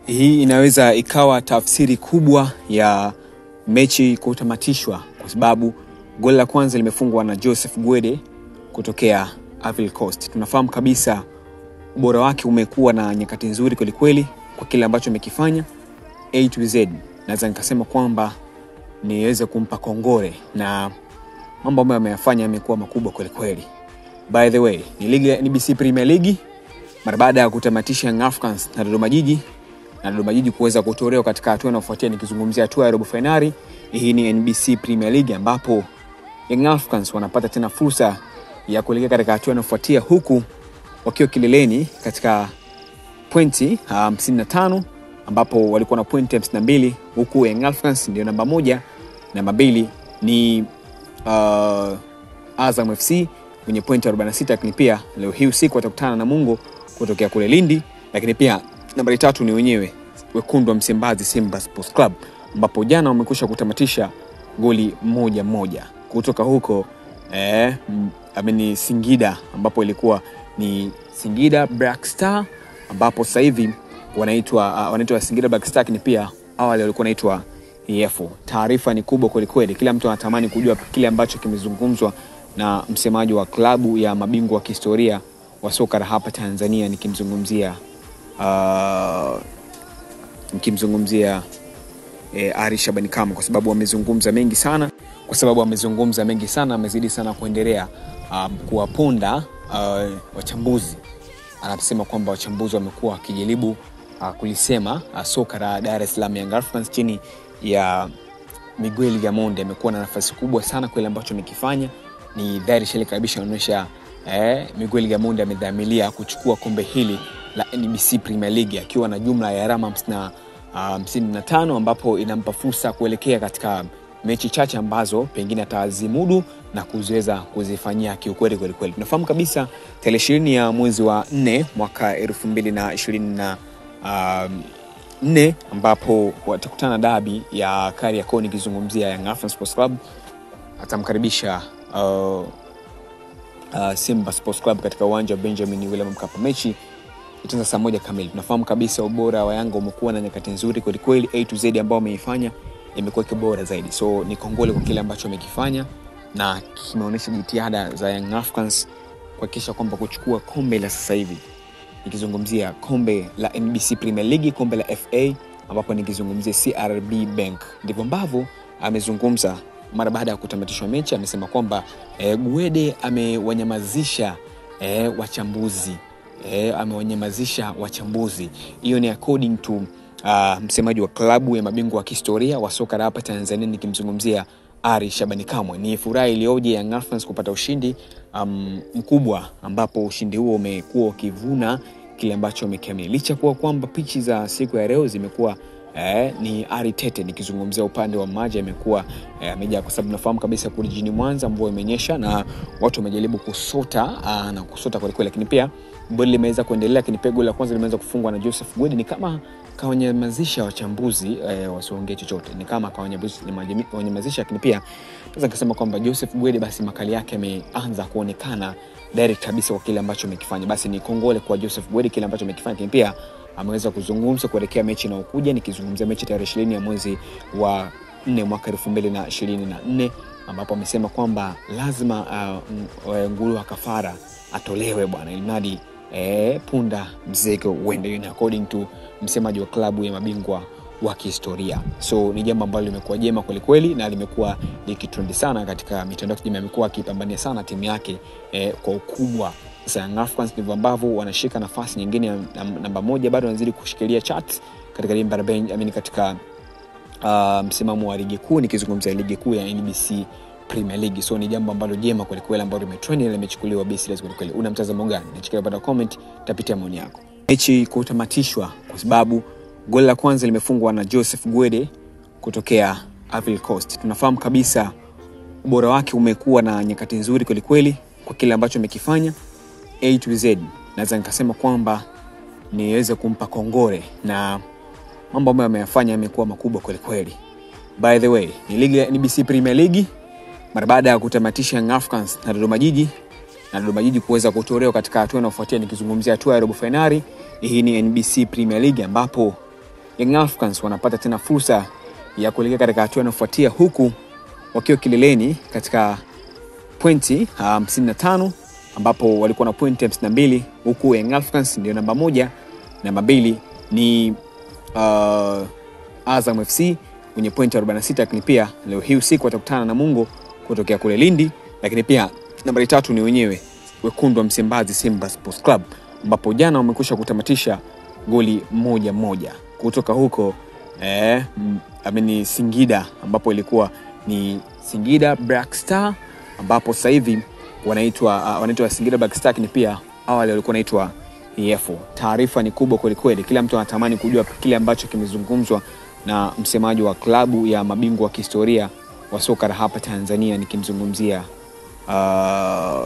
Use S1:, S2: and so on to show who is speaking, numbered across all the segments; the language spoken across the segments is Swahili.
S1: Hii inaweza ikawa tafsiri kubwa ya mechi kutamatishwa, kwa sababu goli la kwanza limefungwa na Joseph Gwede kutokea Ivory Coast. Tunafahamu kabisa ubora wake umekuwa na nyakati nzuri kwelikweli kwa kile ambacho amekifanya A to Z. Naweza nikasema kwamba niweze kumpa kongore na mambo ambayo ameyafanya yamekuwa makubwa kwelikweli. By the way, ni ligi ya NBC Premier League mara baada ya kutamatisha Young Africans na Dodoma Jiji na Dodoma Jiji kuweza kutolewa katika hatua inayofuatia, nikizungumzia hatua ya robo fainali. Hii ni NBC Premier League ambapo Young Africans wanapata tena fursa ya kuelekea katika hatua inayofuatia huku wakiwa kileleni katika pointi 55 ambapo walikuwa na pointi 52 huku Young Africans ndio namba moja, namba mbili ni uh, Azam FC wenye pointi 46, lakini pia leo hii usiku watakutana na Mungo kutokea kule Lindi, lakini pia nambari tatu ni wenyewe wekundu wa Msimbazi Simba Sports Club ambapo jana wamekwisha kutamatisha goli moja moja kutoka huko eh, ameni Singida ambapo ilikuwa ni Singida Black Star ambapo sasa hivi wanaitwa uh, wanaitwa Singida Black Star, lakini pia awali walikuwa wanaitwa EF. Taarifa ni kubwa kwelikweli, kila mtu anatamani kujua kile ambacho kimezungumzwa na msemaji wa klabu ya mabingwa wa kihistoria wa soka la hapa Tanzania, nikimzungumzia uh, nikimzungumzia eh, Ari Shabani Kamwe, kwa sababu wamezungumza mengi sana, kwa sababu wamezungumza mengi sana, amezidi sana kuendelea um, kuwaponda uh, wachambuzi. Anasema kwamba wachambuzi wamekuwa wakijaribu uh, kulisema uh, soka la Dar es Salaam Young Africans chini ya Miguel Gamondi amekuwa na nafasi kubwa sana kwa ile ambacho amekifanya. Ni dhahiri shali kabisa inaonyesha eh, Miguel Gamondi amedhamiria kuchukua kombe hili la NBC Premier League akiwa na jumla ya alama hamsini na tano ambapo inampa fursa kuelekea katika mechi chache ambazo pengine atazimudu na kuziweza kuzifanyia kiukweli kwelikweli. Tunafahamu kabisa tarehe ishirini ya mwezi wa nne mwaka elfu mbili na ishirini na um, nne ambapo watakutana dabi ya Kariakoo, nikizungumzia Young Africans Sports Club atamkaribisha uh, uh, Simba Sports Club katika uwanja wa Benjamin William Mkapa. Mechi itaanza saa moja kamili. Tunafahamu kabisa ubora wa Yanga umekuwa na nyakati nzuri kwelikweli, A to Z ambao wameifanya imekuwa kibora zaidi, so ni kongole kwa kile ambacho amekifanya na kimeonyesha jitihada za Young Africans kuhakikisha kwamba kuchukua kombe la sasa hivi nikizungumzia kombe la NBC Premier League, kombe la FA, ambapo nikizungumzia CRB Bank. Ndivyo ambavyo amezungumza mara baada ya kutamatishwa mechi. Amesema kwamba e, Gwede amewanyamazisha e, wachambuzi e, amewanyamazisha wachambuzi. Hiyo ni according to uh, msemaji wa klabu ya mabingwa wa kihistoria wa soka la hapa Tanzania, nikimzungumzia Ari Shabani Kamwe. Ni furaha iliyoje Young Africans kupata ushindi um, mkubwa ambapo ushindi huo umekuwa ukivuna kile ambacho wamekiamini, licha kuwa kwamba pichi za siku ya leo zimekuwa eh, ni ari tete. Nikizungumzia upande wa maji amekuwa amejaa eh, kwa sababu nafahamu kabisa kule jijini Mwanza mvua imenyesha na watu wamejaribu kusota aa, na kusota kwelikweli, lakini pia boli limeweza kuendelea, lakini pia goli la kwanza limeweza kufungwa na Joseph Gwede. Ni kama kawanyamazisha wachambuzi eh, wasiongee chochote, ni kama kawanyamazisha, lakini pia naweza nikasema kwamba Joseph Gwede basi makali yake yameanza kuonekana direct kabisa kwa kile ambacho amekifanya. Basi ni kongole kwa Joseph Gwede kile ambacho amekifanya, lakini pia ameweza kuzungumza kuelekea mechi inayokuja, nikizungumzia mechi tarehe ishirini ya mwezi wa nne mwaka elfu mbili na ishirini na nne ambapo amesema kwamba lazima uh, nguru wa kafara atolewe bwana, ilimradi eh, punda mzego uende, ni according to msemaji wa klabu ya mabingwa wa kihistoria. So ni jambo ambalo limekuwa jema kwelikweli na limekuwa likitrendi sana katika mitandao ya kijamii. Amekuwa akipambania sana timu yake eh, kwa ukubwa. Sasa Young Africans ndivyo ambavyo wanashika nafasi nyingine ya namba moja, bado wanazidi kushikilia charts katika limba la Benjamin katika uh, msimamo wa ligi kuu, nikizungumzia ligi kuu ya NBC Premier League. So ni jambo ambalo jema kwelikweli ambalo limetrend na limechukuliwa be serious kwelikweli. Una mtazamo gani? Nichikia upande wa comment, tapitia maoni yako. Mechi kutamatishwa kwa sababu goli la kwanza limefungwa na Joseph Gwede kutokea Ivory Coast. Tunafahamu kabisa ubora wake umekuwa na nyakati nzuri kwelikweli kwa kile ambacho amekifanya A to Z. Naweza nikasema kwamba niweze kumpa kongore na mambo ambayo ameyafanya yamekuwa makubwa kwelikweli. By the way, ni ligi ya NBC Premier League mara baada ya kutamatisha Young Africans na Dodoma Jiji na Dodoma Jiji kuweza kutolewa katika hatua inayofuatia, nikizungumzia hatua ya robo fainali. Hii ni NBC Premier League ambapo Young Africans wanapata tena fursa ya kuelekea katika hatua inayofuatia huku wakiwa kileleni katika pointi 55 um, ambapo walikuwa na pointi 52 huku Young Africans ndio namba moja. Namba mbili ni uh, Azam FC wenye pointi 46, lakini pia leo hii usiku watakutana na Mungo kutokea kule Lindi, lakini pia nambari tatu ni wenyewe wekundu wa Msimbazi Simba Sports Club ambapo jana wamekwisha kutamatisha goli moja moja kutoka huko eh, ameni Singida ambapo ilikuwa ni Singida Black Star ambapo sasa hivi wanaitwa uh, wanaitwa Singida Black Star, lakini pia awali walikuwa wanaitwa EF. Taarifa ni kubwa kwelikweli, kila mtu anatamani kujua kile ambacho kimezungumzwa na msemaji wa klabu ya mabingwa wa kihistoria wa soka la hapa Tanzania, nikimzungumzia uh,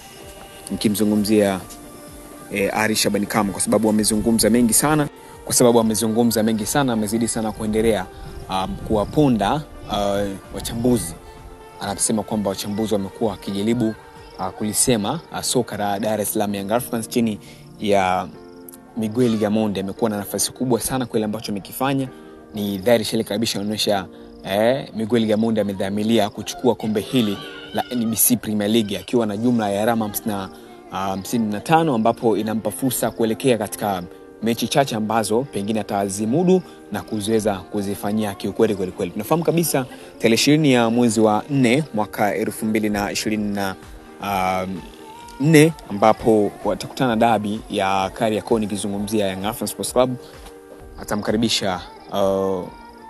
S1: nikimzungumzia eh, Ari Shabani Kamwe kwa sababu wamezungumza mengi sana, kwa sababu wamezungumza mengi sana, amezidi sana kuendelea um, kuwaponda uh, wachambuzi. Anasema kwamba wachambuzi wamekuwa wakijaribu uh, kulisema uh, soka la Dar es Salaam Young Africans chini ya Miguel Gamondi amekuwa na nafasi kubwa sana kwa ile ambacho amekifanya. Ni dhahiri shele kabisa inaonyesha eh, Miguel Gamondi amedhamiria kuchukua kombe hili la NBC Premier League akiwa na jumla ya alama hamsini na tano ambapo inampa fursa kuelekea katika mechi chache ambazo pengine atazimudu na kuziweza kuzifanyia kiukweli kwelikweli. Tunafahamu kabisa tarehe ishirini ya mwezi wa nne mwaka elfu mbili na ishirini na um, nne ambapo watakutana dabi ya Kariakoo, nikizungumzia Young Africans Sports Club atamkaribisha uh,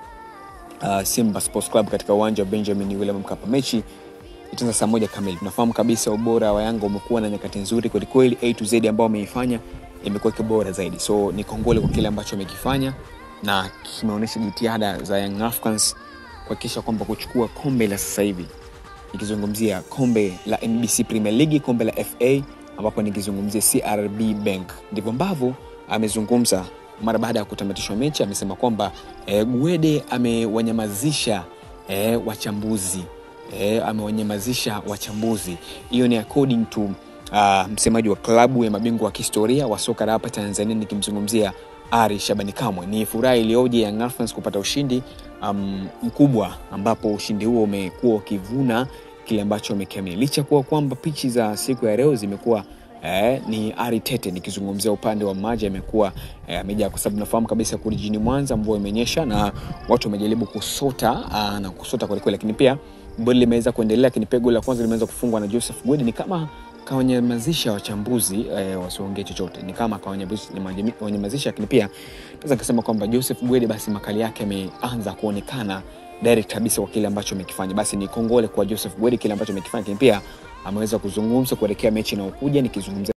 S1: uh, Simba Sports Club katika uwanja wa Benjamin William Mkapa. Mechi itaanza saa moja kamili. Tunafahamu kabisa ubora wa Yanga umekuwa na nyakati nzuri kwelikweli, A to Z ambao wameifanya imekuwa kibora zaidi, so ni kongole kwa kile ambacho amekifanya na kimeonyesha jitihada za Young Africans kuhakikisha kwamba kuchukua kombe la sasa hivi nikizungumzia kombe la NBC Premier League, kombe la FA, ambapo nikizungumzia CRB Bank. Ndivyo ambavyo amezungumza mara baada ya kutamatishwa mechi. Amesema kwamba e, Gwede amewanyamazisha e, wachambuzi e, amewanyamazisha wachambuzi. Hiyo ni according to uh, msemaji wa klabu ya mabingwa wa kihistoria wa soka la hapa Tanzania, nikimzungumzia Ari Shabani Kamwe. Ni furaha iliyoje Young Africans kupata ushindi um, mkubwa ambapo ushindi huo umekuwa ukivuna kile ambacho wamekiamini, licha kuwa kwamba pichi za siku ya leo zimekuwa eh, ni ari tete. Nikizungumzia upande wa maji amekuwa eh, amejaa, kwa sababu nafahamu kabisa kule jijini Mwanza mvua imenyesha na watu wamejaribu kusota aa, na kusota kwelikweli, lakini pia goli limeweza kuendelea, lakini pia goli la kwanza limeweza kufungwa na Joseph Gwede. Ni kama kawanyamazisha wachambuzi eh, wasiongee chochote, ni kama kawanyamazisha, lakini pia naweza nikasema kwamba Joseph Gwede basi makali yake yameanza kuonekana direct kabisa kwa kile ambacho amekifanya. Basi ni kongole kwa Joseph Gwede kile ambacho amekifanya, lakini pia ameweza kuzungumza kuelekea mechi inayokuja nikizungumzia